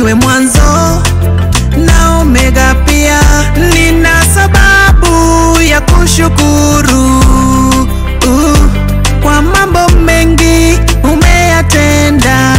niwe mwanzo na omega pia. Nina sababu ya kushukuru uh, kwa mambo mengi umeyatenda.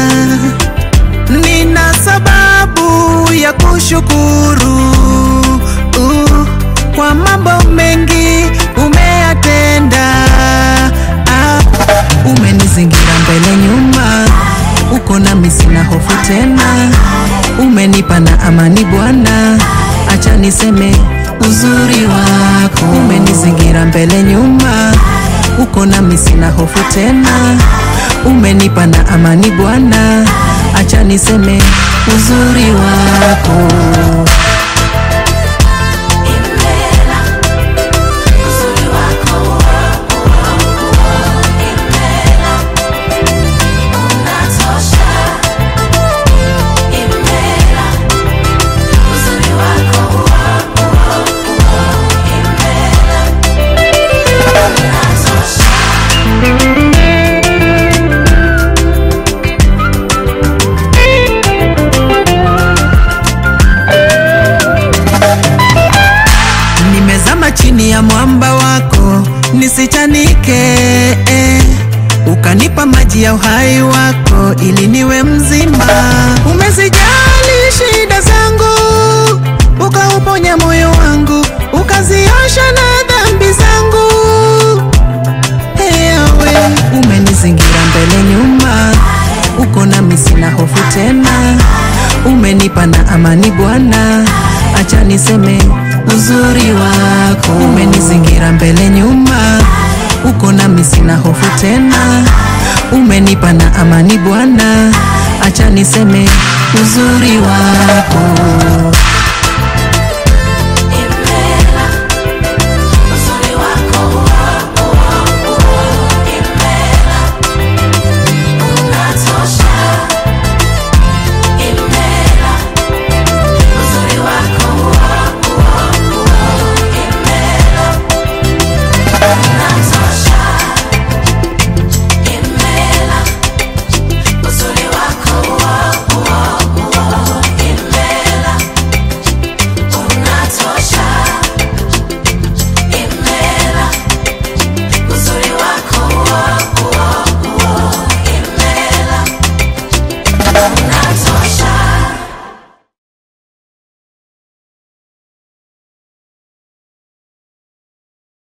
Nina sababu ya kushukuru uh, kwa mambo mengi umeyatenda. Ah, umenizingira mbele nyuma, uko nami sina hofu tena. Umenipa na amani Bwana, acha niseme uzuri wako. Umenizingira mbele nyuma, uko nami sina hofu tena. Umenipa na amani Bwana, acha niseme uzuri wako. Impela uzuri wako Impela unatosha Impela uzuri wako Impela unatosha Nimezama chini ya mwamba wako nisichanike, eh. Ukanipa maji ya uhai wako ili niwe mzima. Umezijali shida zangu, ukauponya moyo wangu, ukaziosha na dhambi zangu. Ewe umenizingira mbele nyuma, uko nami sina hofu tena. Umenipa na amani Bwana, acha niseme uzuri wako. Umenizingira mbele nyuma, uko nami sina hofu tena. Umenipa na amani Bwana, acha niseme uzuri wako.